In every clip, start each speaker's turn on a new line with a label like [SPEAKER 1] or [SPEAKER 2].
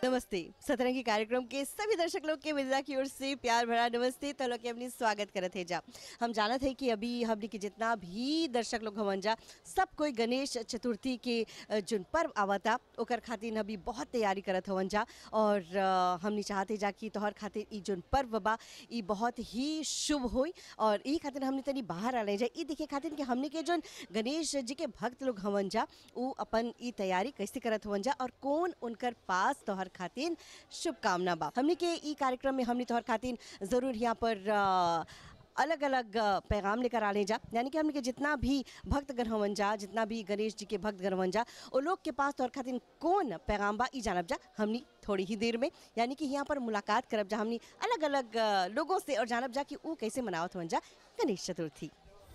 [SPEAKER 1] नमस्ते सतरंगी कार्यक्रम के सभी दर्शक लोग के विदा की ओर से प्यार भरा नमस्ते तो लोग के अपनी स्वागत करत है जा हम जानत है कि अभी हमने के जितना भी दर्शक लोग हवन जा सब कोई गणेश चतुर्थी के अ, जोन पर्व आवता ओकर खातिर अभी बहुत तैयारी करत हवन जा और अ, हमनी चाहते जा कि तोहर खातिर ई जोन पर्व बा ई बहुत ही शुभ होई और ई खातिर हमने तनी बाहर आ जा ई देखे खातिर कि हमने के जोन गणेश जी के भक्त लोग हवन जा उ अपन ई तैयारी कैसे करत हवन जा और कौन उनकर पास तोहर खातिर शुभकामना बा हमने के ई कार्यक्रम में हमने तोहर खातिर जरूर यहाँ पर अलग अलग पैगाम लेकर आने जा यानी कि हमने के जितना भी भक्तगण हवन जा जितना भी गणेश जी के भक्तगण हवन जा वो लोग के पास तोहर खातिर कौन पैगाम बा ई जानब जा हमनी थोड़ी ही देर में यानी कि यहाँ पर मुलाकात करब जा हमनी अलग अलग लोगों से और जानब जा कि वो कैसे मनावत हवन जा गणेश चतुर्थी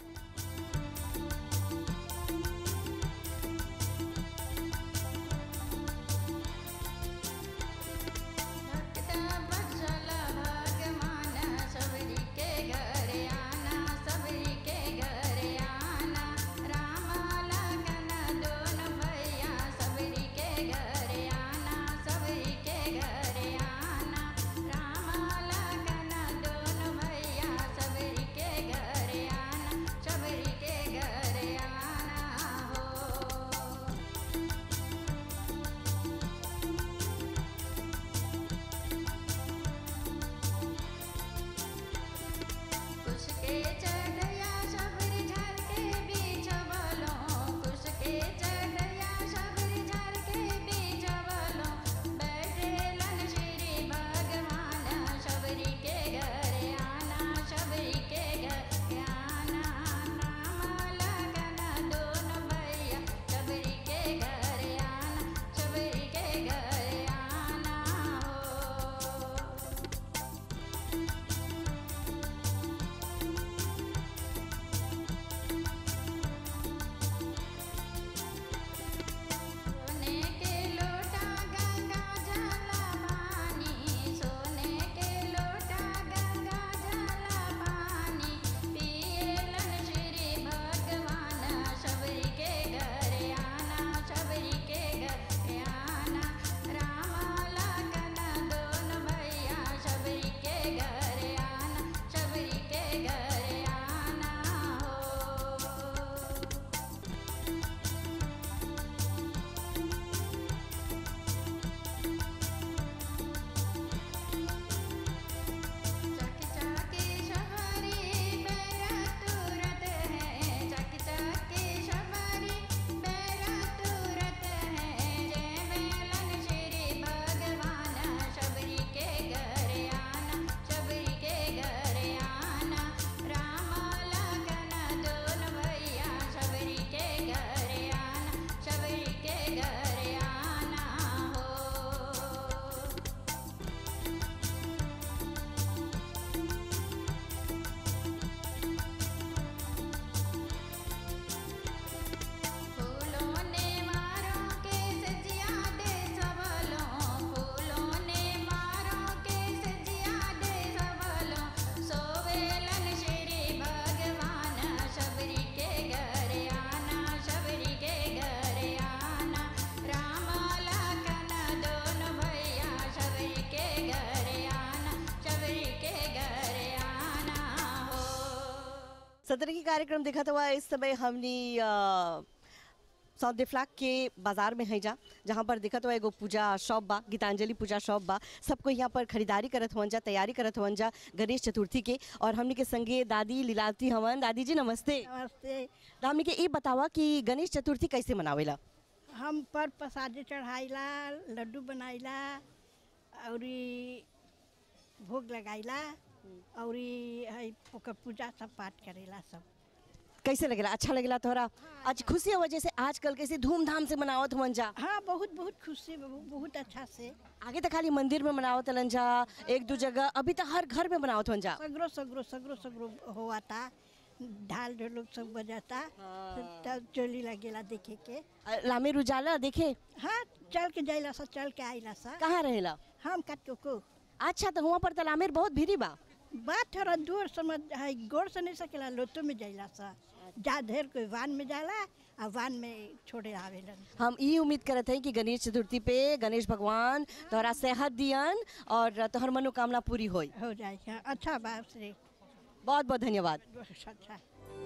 [SPEAKER 2] भक्ता बचल भगवान सबरी के घर आना सबरी के घर आना राम लगन दोन भैया सबरी के घर आना सबरी के घर आना राम लगन दोन भैया सबरी के घर आना सबरी के घर आना हो कुसके चढ़या सबरी झार के बीच बलो कुसके चढ़या सबरी झार के बीच बलो बैठेलन श्री भगवान सबरी के घर आना सबरी के घर आना नाम लगन दोन भैया सबरी के घर आना सबरी के घर आना हो सोने के लोटा गंगा जल पानी सोने के लोटा गंगा जल पानी पियलन श्री भगवान सबरी के घर आना सबरी के घर आना राम लगन दोन भैया सबरी के घर आना सबरी के घर आना हो चक चके शबरी बेरा तुरत है चक चके शबरी बेरा तुरत है जय मेलन श्री भगवान शबरी के घर आना शबरी के घर आना राम लगन दोन भैया शबरी के घर आना शबरी के घर आना हो फूलों ने मारो के सजिया दे सबलो फूलों ने मारो के सजिया दे सबलो सोवेलन श्री भगवान शबरी के घर आना शबरी के घर आना राम लगन दोन भैया शबरी के घर आना शबरी के घर आना हो
[SPEAKER 1] सतरंगी कार्यक्रम देखा हुआ इस समय हमने अ, साउथ डिफ्लाक के बाजार में है जा जहाँ पर दिखत हुआ एगो पूजा शॉप बा गीतांजलि पूजा शॉप बा सबको यहाँ पर खरीदारी करत हुवन जा तैयारी करत हुवन जा गणेश चतुर्थी के और हमने के संगे दादी लीलावती हवन दादी जी नमस्ते
[SPEAKER 3] नमस्ते
[SPEAKER 1] तो हमने के ये बतावा कि गणेश चतुर्थी कैसे मनावेला
[SPEAKER 3] हम पर प्रसादी चढ़ाइला लड्डू बनाइला और भोग लगाइला और है ओकर पूजा सब पाठ करेला सब
[SPEAKER 1] कैसे लगेला अच्छा लगेला तोहरा आज खुशी की वजह से आजकल कैसे धूमधाम से मनावत हुवन जा
[SPEAKER 3] हाँ बहुत बहुत खुशी बहु- बहुत अच्छा से
[SPEAKER 1] आगे तो खाली मंदिर में मनावत हलन जा एक दो जगह अभी तो हर घर में मनावत हुवन जा
[SPEAKER 3] सगरो सगरो सगरो सगरो हुआ था ढाल ढोलक सब बजाता तब चोली लगेला देखे के
[SPEAKER 1] अ, लामे रुजाला देखे
[SPEAKER 3] हाँ चल के जाइला सा चल के आइला सा
[SPEAKER 1] कहाँ रहेला
[SPEAKER 3] हम कट को
[SPEAKER 1] अच्छा तो हुआ पर तलामेर बहुत भीरी बा
[SPEAKER 3] बात थोड़ा दूर समझ है गोर से नहीं सकेला लोटो में जाइला सा जा ढेर कोई वान में जाला आ वान में छोड़े आवेलन
[SPEAKER 1] हम ई उम्मीद करत हैं कि गणेश चतुर्थी पे गणेश भगवान तोहरा सेहत दियन और तोहर मनोकामना पूरी होई
[SPEAKER 3] हो जाए हाँ, अच्छा बात से
[SPEAKER 1] बहुत बहुत धन्यवाद
[SPEAKER 3] अच्छा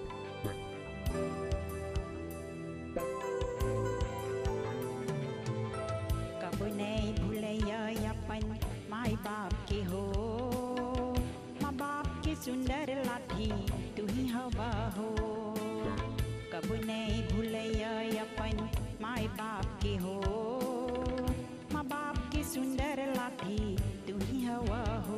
[SPEAKER 4] कब नहीं भूलैया अपन माई बाप के हो माँ बाप के सुंदर लाठी तू ही हवा हो कब नहीं भूलैया अपन माई बाप के हो माँ बाप के सुंदर लाठी तू ही हवा हो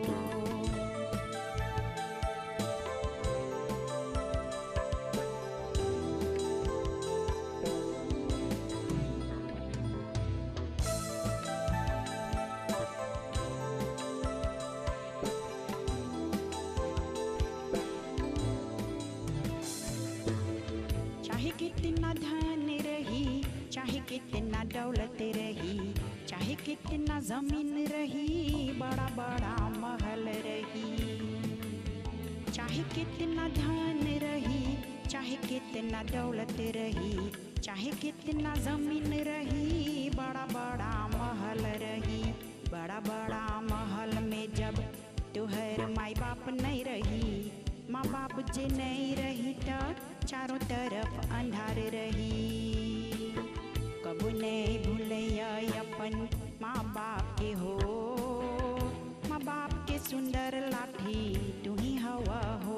[SPEAKER 4] चाहे कितना धन रही चाहे कितना दौलत रही चाहे कितना जमीन रही बड़ा बड़ा महल रही चाहे कितना धन रही चाहे कितना दौलत रही चाहे कितना जमीन रही बड़ा बड़ा महल रही बड़ा बड़ा महल में जब तुहर माई बाप नहीं रही माँ बाप जे नहीं रही त चारों तरफ अंधार रही कबू नहीं भूलैया अपन माँ बाप के हो माँ बाप के सुंदर लाठी तू ही हवा हो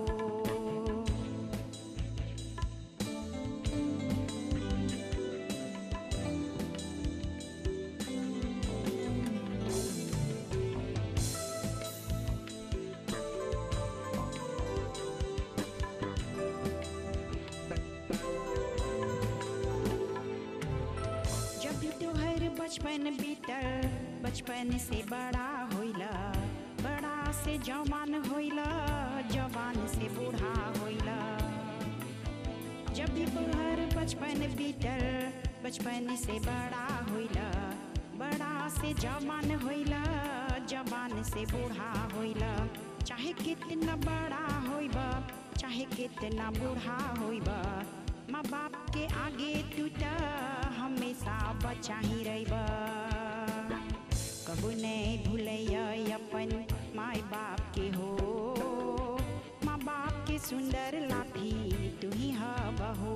[SPEAKER 4] जब भी तोहर बचपन बीतल बचपन से बड़ा होइला बड़ा से जवान होइला जवान से बूढ़ा होइला जब भी तोहर बचपन बीतल बचपन से बड़ा होइला बड़ा से जवान होइला जवान से बूढ़ा होइला चाहे कितना बड़ा होइबा चाहे कितना बूढ़ा होइबा माँ बाप के आगे तू त हमेशा बचा ही रहिबा कबू नहीं भूलैया अपन माई बाप के हो माँ बाप के सुंदर लाठी तू ही हवा हो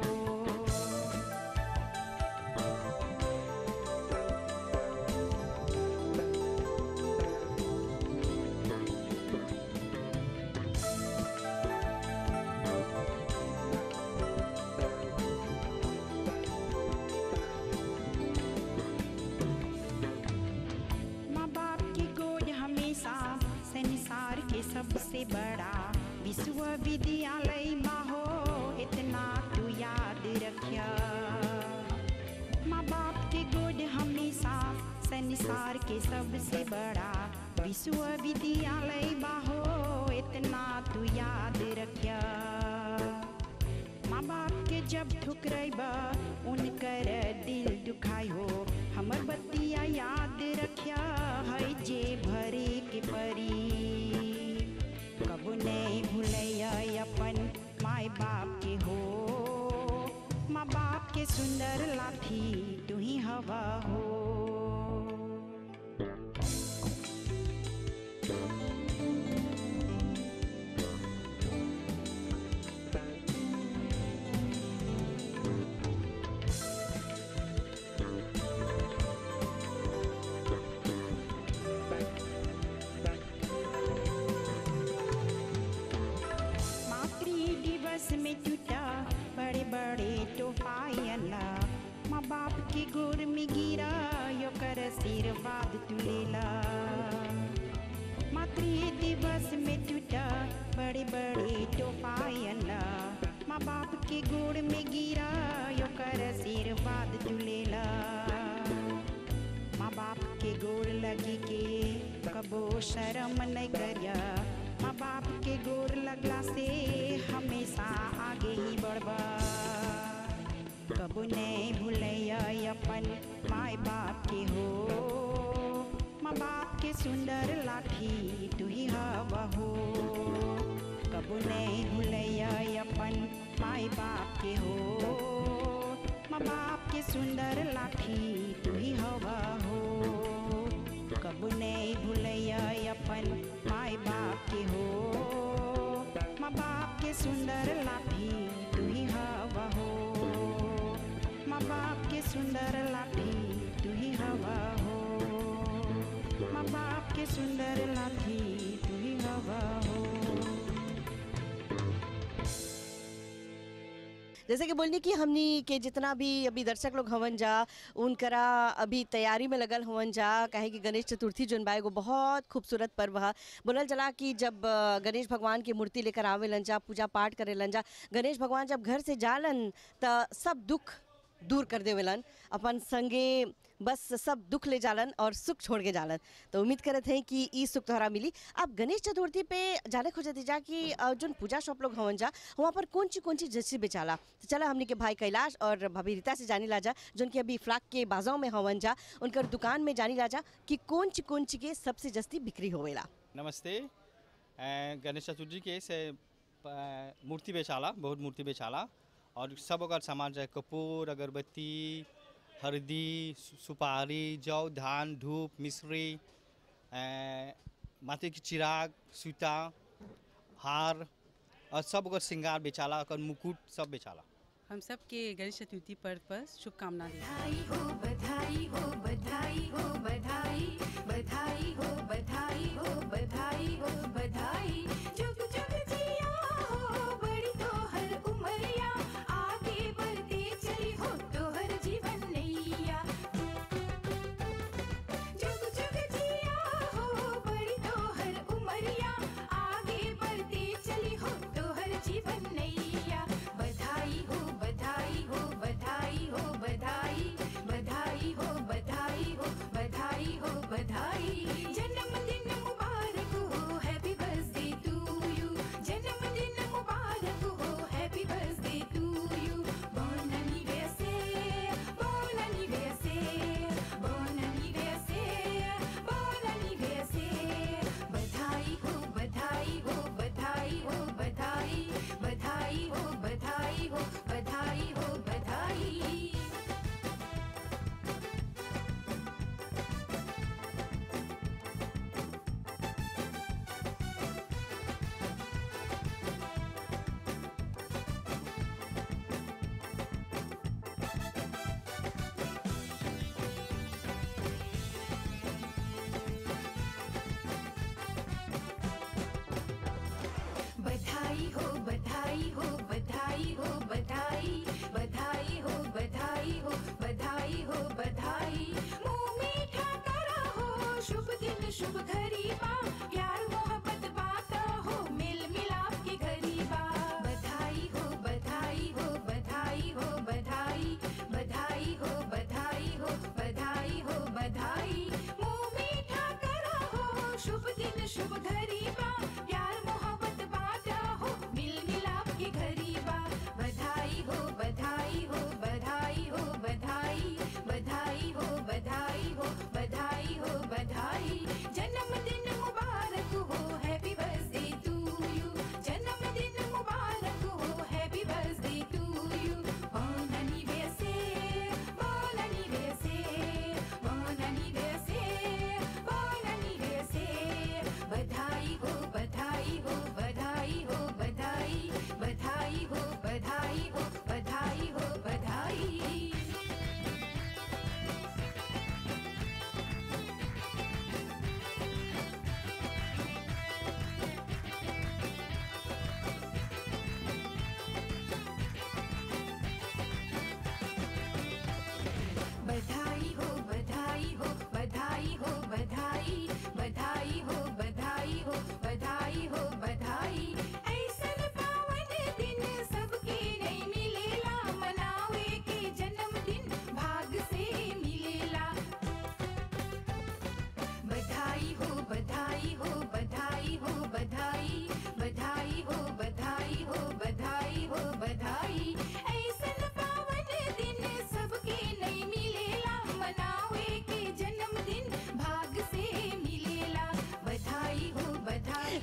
[SPEAKER 4] माँ बाप की गोद हमेशा संसार के सबसे बड़ा विश्वविद्यालय माँ हो इतना तू याद रखिया माँ बाप की गोद हमेशा संसार के सबसे बड़ा विश्वविद्यालय माँ हो इतना तू याद रखिया माँ बाप के जब ठुकरेबा उनकर दिल दुखाई हो हमर बतिया याद रखिया है जे भरे के परी कबू नहीं भूलैया अपन माई बाप के हो माँ बाप के सुंदर लाठी तू ही हवा हो मातृ दिवस में टूटा बड़े बड़े तोहफायला माँ बाप के गोर में गिरा यो कर आशीर्वाद तुलेला मातृ दिवस में टूटा बड़े बड़े तोहफायला माँ बाप के गोर में गिरा यो कर आशीर्वाद तुलेला माँ बाप के गोर लगी के कबो शर्म नहीं करिया माँ बाप के गोर लगला से हमेशा आगे ही बढ़बा कबो नहीं भूलैया अपन माई बाप के हो माँ बाप के सुंदर लाठी तू ही हवा हो कबो नहीं भूलैया अपन माई बाप के हो माँ बाप के सुंदर लाठी तू ही हवा हो कबू नहीं भूलैया अपन माई बाप के हो माँ बाप के सुंदर लाठी तू ही हवा हो माँ बाप के सुंदर लाठी तू ही हवा हो माँ बाप के सुंदर लाठी तू ही हवा हो
[SPEAKER 1] जैसे कि बोलनी कि हमनी के जितना भी अभी दर्शक लोग हवन जा उनकरा अभी तैयारी में लगल हवन जा काहे कि गणेश चतुर्थी जोन बा एगो बहुत खूबसूरत पर्व है बोलल जला कि जब अ, गणेश भगवान की मूर्ति लेकर आवेलन जा पूजा पाठ करेलन जा गणेश भगवान जब घर से जालन त सब दुख दूर कर देवेलन अपन संगे बस सब दुख ले जालन और सुख छोड़ के जालन तो उम्मीद करत हैं कि ई सुख तोहरा मिली अब गणेश चतुर्थी पे जाने खोजती जा कि अ, जोन पूजा शॉप लोग हवन जा वहाँ पर कौन ची कौन ची जैसी बेचाला तो चला हमने के भाई कैलाश और भाभी रीता से जानी लाजा जोन की अभी फ्लाक के बाजाओं में हवन जा उनकर दुकान में जानी लाजा कि कौन ची कौन ची के सबसे जस्ती बिक्री होवेला
[SPEAKER 5] नमस्ते अ, गणेश चतुर्थी के से अ, मूर्ति बेचाला बहुत मूर्ति बेचाला और सब अगर सामान चाहे कपूर अगरबत्ती हल्दी सु- सुपारी जौ धान धूप मिश्री अ, माथे की चिराग सूता हार और सब अगर श्रृंगार बेचाला अगर मुकुट सब बेचाला
[SPEAKER 6] हम सबके गणेश चतुर्थी पर्व पर शुभकामना देते हैं
[SPEAKER 2] बधाई हो बधाई हो बधाई हो बधाई बधाई हो बधाई हो बधाई हो बधाई जुग जुग जिया हो बड़ी तोहर उमरिया आगे बढ़ते चली हो तोहर जीवन नैया जुग जुग जिया हो बड़ी तोहर उमरिया आगे बढ़ते चली हो तोहर जीवन नैया बधाई हो बधाई हो बधाई हो बधाई बधाई हो बधाई हो बधाई हो बधाई जन्मदिन मुबारक हो हैप्पी बर्थडे टू यू जन्मदिन मुबारक हो happy birthday to you bon anniversaire bon anniversaire bon anniversaire bon anniversaire बधाई हो बधाई हो बधाई हो बधाई बधाई हो बधाई हो बधाई हो बधाई बधाई हो बधाई हो बधाई हो बधाई बधाई हो बधाई हो बधाई हो बधाई मुंह मीठा करा हो शुभ दिन शुभ घड़ी बा प्यार मोहब्बत बाता हो मिल मिलाप के घड़ी बा बधाई हो बधाई हो बधाई हो बधाई बधाई हो बधाई हो बधाई हो बधाई मुंह मीठा करा हो शुभ दिन शुभ घड़ी बा प्यार मोहब्बत बाटा हो मिल मिलाप के घड़ी बा बधाई हो बधाई हो बधाई हो बधाई बधाई हो बधाई हो बधाई हो बधाई जन्मदिन मुबारक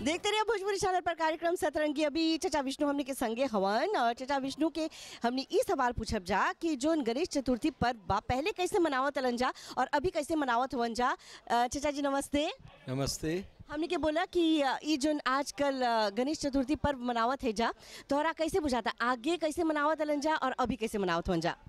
[SPEAKER 1] देखते रहिए भोजपुरी चैनल पर कार्यक्रम सतरंगी अभी चचा विष्णु हमने के संगे हवन और चचा विष्णु के हमने ई सवाल पूछब जा कि जोन गणेश चतुर्थी पर्व बा पहले कैसे मनावत हलन जा और अभी कैसे मनावत हुवन जा अ, चचा जी नमस्ते
[SPEAKER 7] नमस्ते
[SPEAKER 1] हमने के बोला कि अ, ई जोन आजकल अ, गणेश चतुर्थी पर्व मनावत है जा तोहरा कैसे बुझाता आगे कैसे मनावत हलन जा और अभी कैसे मनावत हुवन जा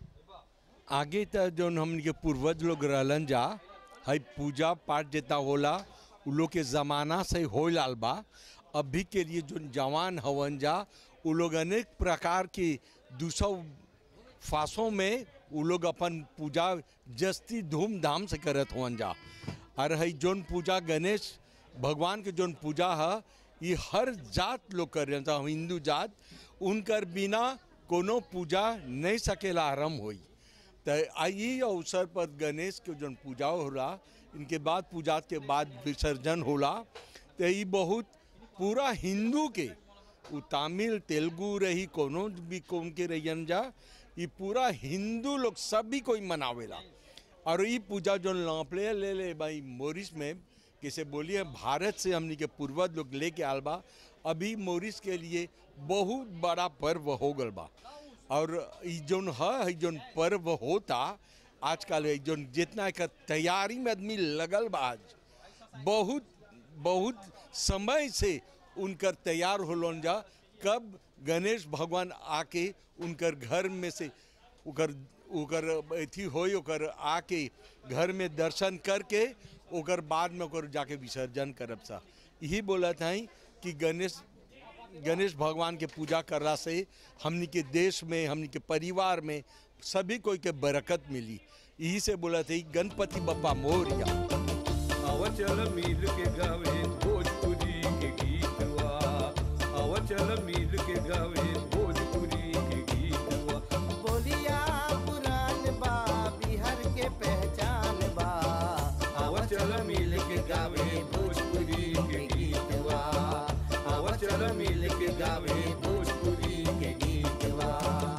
[SPEAKER 7] आगे त जौन हमन के पूर्वज लोग रहलन जा हई पूजा पाठ जितना होला उ लोग के ज़माना से हो लाल बा अभी के लिए जोन जवान हवन जा उ लोग अनेक प्रकार की दूसौ फांसों में उ लोग अपन पूजा जस्ती धूमधाम से करत हवन जा और हई जोन पूजा गणेश भगवान के जोन पूजा है ये हर जात लोग कर जा हिंदू जात उनकर बिना कोनो पूजा नहीं सकेला आरम्भ होई तो यही अवसर पर गणेश के जौन पूजा होला इनके बाद पूजा के बाद विसर्जन होला तो ये बहुत पूरा हिंदू के उ तमिल तेलुगु रही कोनो भी कौन के रहियन जा ये पूरा हिंदू लोग सभी कोई मनावेला और ये पूजा जो लौपले ले ले भाई मोरिस में किसे बोलिए भारत से हमनी के पूर्वज लोग लेके आल बा अभी मोरिस के लिए बहुत बड़ा पर्व हो गल बा और ई जोन है जोन पर्व होता आजकल ई जोन जितना एकर तैयारी में आदमी लगल बा आज बहुत बहुत समय से उनकर तैयार होलन जा कब गणेश भगवान आके उनकर घर में से ओकर ओकर अथी होई ओकर आके घर में दर्शन करके ओकर बाद में ओकर जाके विसर्जन करब सा यही बोलत हई कि गणेश गणेश भगवान के पूजा करला से हमनी के देश में हमनी के परिवार में सभी कोई के बरकत मिली यही से बोला थे गणपति बप्पा मोरिया
[SPEAKER 8] अवचल मिल के गावे भोजपुरी के गीतवा अवचल मिल के गावे भोजपुरी के गीतवा
[SPEAKER 9] बोलिया पुरान बा बिहार के पहचान बा
[SPEAKER 8] अवचल मिल के गावे भोजपुरी के गीतवा अवचल मिल के गावे भोजपुरी के गीतवा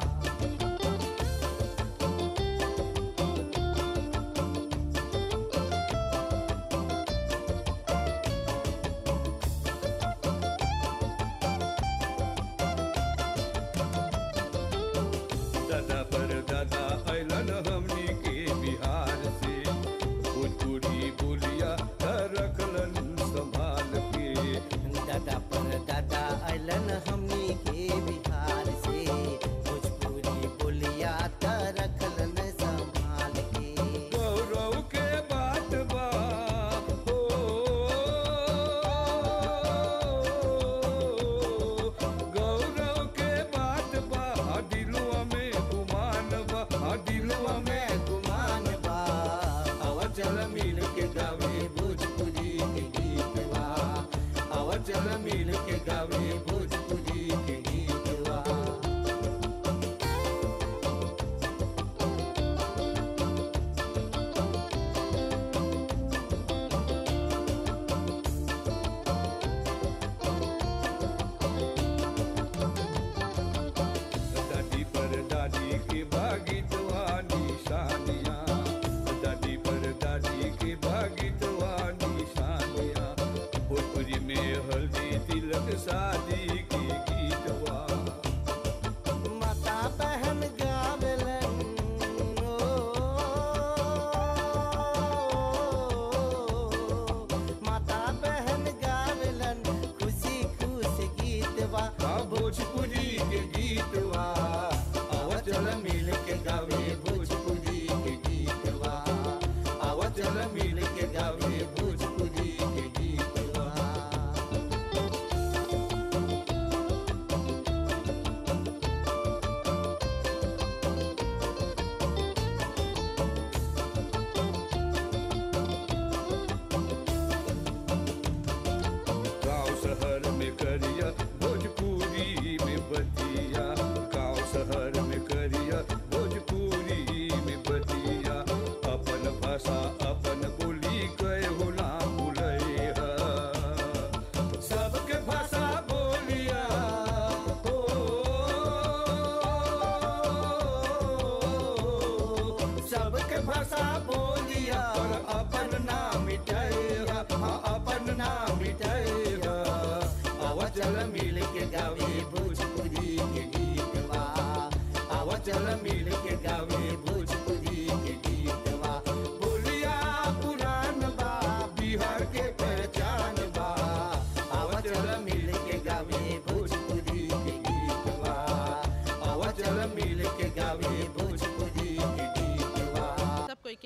[SPEAKER 8] दादा पर दादा अलन हमनी के बिहार से भोजपुरी बोलिया रखलन संभाल के
[SPEAKER 9] दादा पर दादा अलन हमनी के बिहार से भोजपुरी बोलिया त रखलन संभाल के
[SPEAKER 8] गौरव के बात बा हो गौरव के बात बा आ दिलवा में गुमान बा आ दिलवा में
[SPEAKER 9] गुमान बा
[SPEAKER 8] अवचल मिल के गावे भोजपुरी के गीत बा अवचल मिल के गावे भोजपुरी के गीत बा दादी पर दादी के भागितवा निशानिया दादी पर दादी के भागितवा निशानिया भोजपुरी में हल्दी तिलक शादी के गीतवा
[SPEAKER 9] माता बहन गावेलन ओ, माता बहन गावेलन खुशी खुश गीतवा
[SPEAKER 8] आ भोजपुरी के गीतवा अवचल मिल के गावे भोजपुरी के गीतवा अवचल मिल के गावे भोजपुरी के गीतवा गांव शहर में करिया भोजपुरी में बतिया गांव शहर में करिया भोजपुरी में बतिया अपन भाषा अपन बोली कहे होला भूले सबके भाषा बोलिया हो सबके भाषा बोलिया पर अपन नाम मिटाइया हाँ, अपन नाम मिटाइया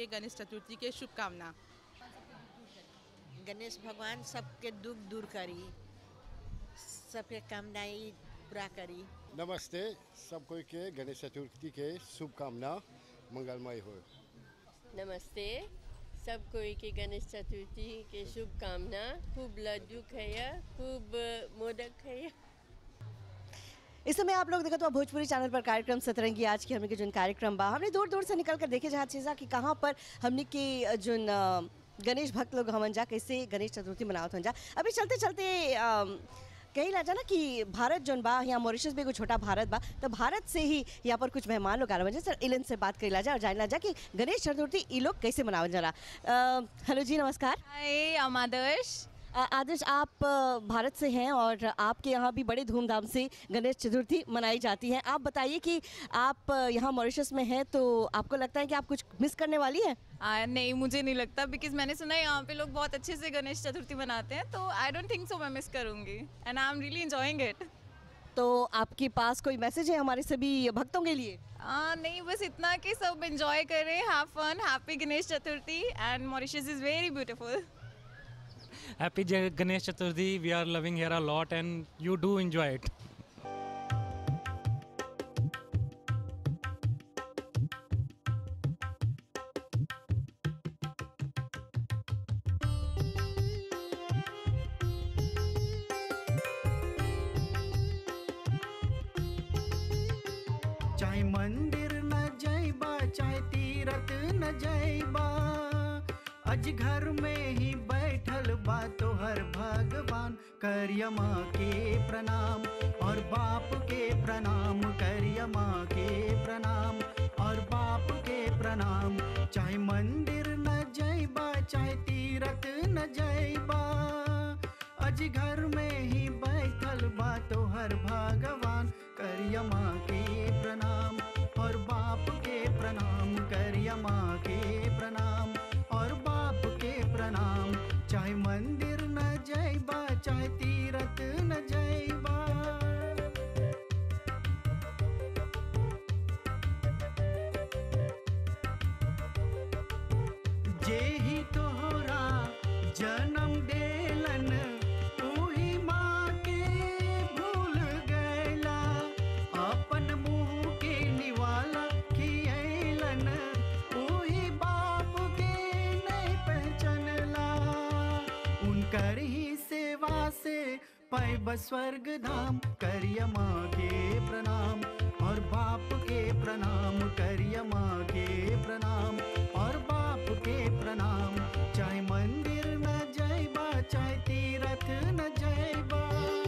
[SPEAKER 6] के गणेश चतुर्थी के शुभकामना
[SPEAKER 10] गणेश भगवान सबके दुख दूर करी सबके कामनाई पूरा करी
[SPEAKER 11] नमस्ते सब कोई के गणेश चतुर्थी के शुभकामना मंगलमय हो
[SPEAKER 12] नमस्ते सब कोई के गणेश चतुर्थी के शुभकामना खूब लड्डू खाइए खूब मोदक खाइए
[SPEAKER 1] इस समय आप लोग देखो तो भोजपुरी चैनल पर कार्यक्रम सतरंगी आज की हमने के जोन कार्यक्रम बा हमने दूर दूर से निकल कर देखे जहाँ चीज़ा कि कहाँ पर हमने के जोन अ, गणेश भक्त लोग हमन जा कैसे गणेश चतुर्थी मनावत हन जा अभी चलते चलते अम, कही ला ना कि भारत जोन बा यहाँ मॉरिशस भी एगो छोटा भारत बा तो भारत से ही यहाँ पर कुछ मेहमान लोग आए सर इलन से बात करी जा और जानला जा कि गणेश चतुर्थी ई लोग कैसे मनावल जाला अ, हेलो जी नमस्कार
[SPEAKER 13] हाय I'm आदर्श
[SPEAKER 1] आ- आदर्श आप अ, भारत से हैं और आपके यहाँ भी बड़े धूमधाम से गणेश चतुर्थी मनाई जाती है आप बताइए कि आप अ, यहाँ मॉरिशस में हैं तो आपको लगता है कि आप कुछ मिस करने वाली हैं
[SPEAKER 13] आ, नहीं मुझे नहीं लगता बिकॉज मैंने सुना है यहाँ पे लोग बहुत अच्छे से गणेश चतुर्थी मनाते हैं तो आई डोंट थिंक सो मैं मिस करूँगी and I am really enjoying it
[SPEAKER 1] तो आपके पास कोई मैसेज है हमारे सभी भक्तों के लिए
[SPEAKER 13] नहीं बस इतना कि सब इंजॉय करें have fun happy Ganesh Chaturthi and Mauritius is very beautiful
[SPEAKER 14] Happy Ja- Ganesh Chaturthi. We are loving here a lot and you do enjoy it.
[SPEAKER 15] चाहे मंदिर न जाइबा चाहे तीरथ न जाइबा अज घर में ही बैठल बा तोहर भगवान करिया माँ के प्रणाम और बाप के प्रणाम करिया माँ के प्रणाम और बाप के प्रणाम चाहे मंदिर न जाइबा चाहे तीरथ न जाइबा अज घर में ही बैठल बा तोहर भगवान करिया माँ के प्रणाम और बाप के प्रणाम करिया माँ के प्रणाम और बाप के प्रणाम चाहे मंदिर न जाइबा चाहे तीरथ न जाइबा जे ही तोहरा जन्म देलन उही माँ के भूल गैला अपन मुँह के निवाला खियैलन उही बाप के नहीं पहचानला उनकर ही सेवा से पैब स्वर्ग धाम करिया माँ के प्रणाम और बाप के प्रणाम करिया माँ के प्रणाम और बाप के प्रणाम चाहे मंदिर न जाइबा चाहे तीरथ न जाइबा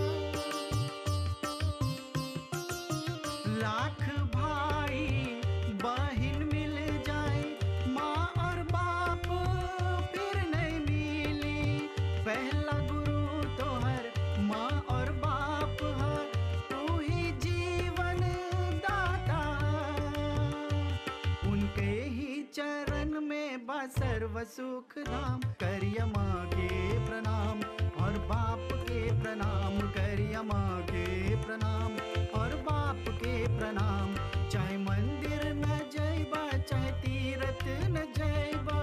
[SPEAKER 15] लाख भाई बहिन मिल जाए माँ और बाप फिर नहीं मिली पहला गुरु तोहर माँ और बाप है तू ही जीवन दाता उनके ही चरण में बा सर्व सुख धाम करिया माँ के प्रणाम और बाप के प्रणाम करिया माँ के प्रणाम और बाप के प्रणाम चाहे मंदिर न जाइबा चाहे तीरथ न जाइबा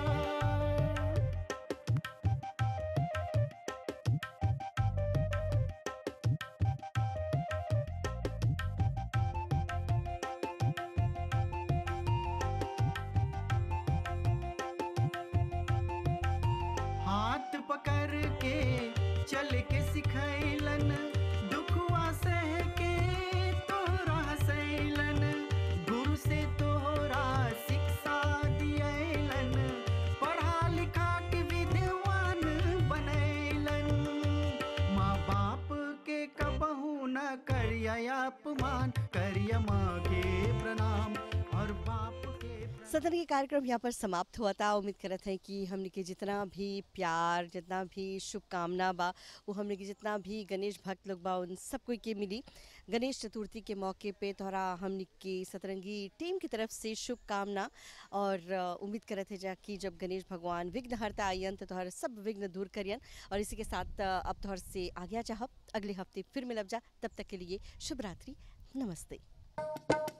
[SPEAKER 15] हाथ पकड़ के चल के सिखैलन दुखवा सह के तोरा हसैलन गुरु से तोरा शिक्षा दियैलन पढ़ा लिखा के विद्वान बनैलन माँ बाप के कबहू न करिया अपमान करिया माँ के प्रणाम और बाप के
[SPEAKER 1] सदन के कार्यक्रम यहाँ पर समाप्त हुआ था उम्मीद करत है कि हमने के जितना भी प्यार जितना भी शुभकामना बा वो हमने के जितना भी गणेश भक्त लोग बा उन सब कोई के मिली गणेश चतुर्थी के मौके पे तोहरा हमने के सतरंगी टीम की तरफ से शुभकामना और अ, उम्मीद करत है जा कि जब गणेश भगवान विघ्न हरता आयन तो तोहर सब विघ्न दूर करियन और इसी के साथ अ, अब तोहर से आज्ञा चाहब अगले हफ्ते फिर मिलब जा तब तक के लिए शुभ रात्रि नमस्ते